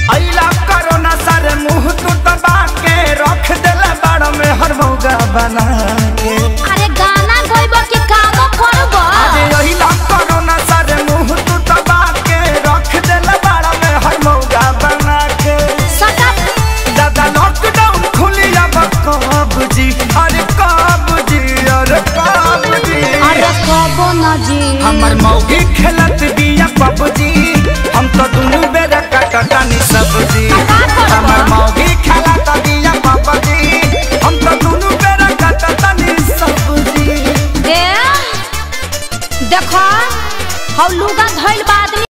अइला कोरोना सारे मुंह तू दबा के रख देला बड़ में हर मौगा बना के अरे गाना गइबो कि काम करबो अरे अइला कोरोना सारे मुंह तू दबा के रख देला बड़ में हर मौगा बना के सटा दादा लॉकडाउन खुली अब कब जी अरे कब जी अरे कब जी अरे कबो ना जी हमर मौगी खेलत बिया पबजी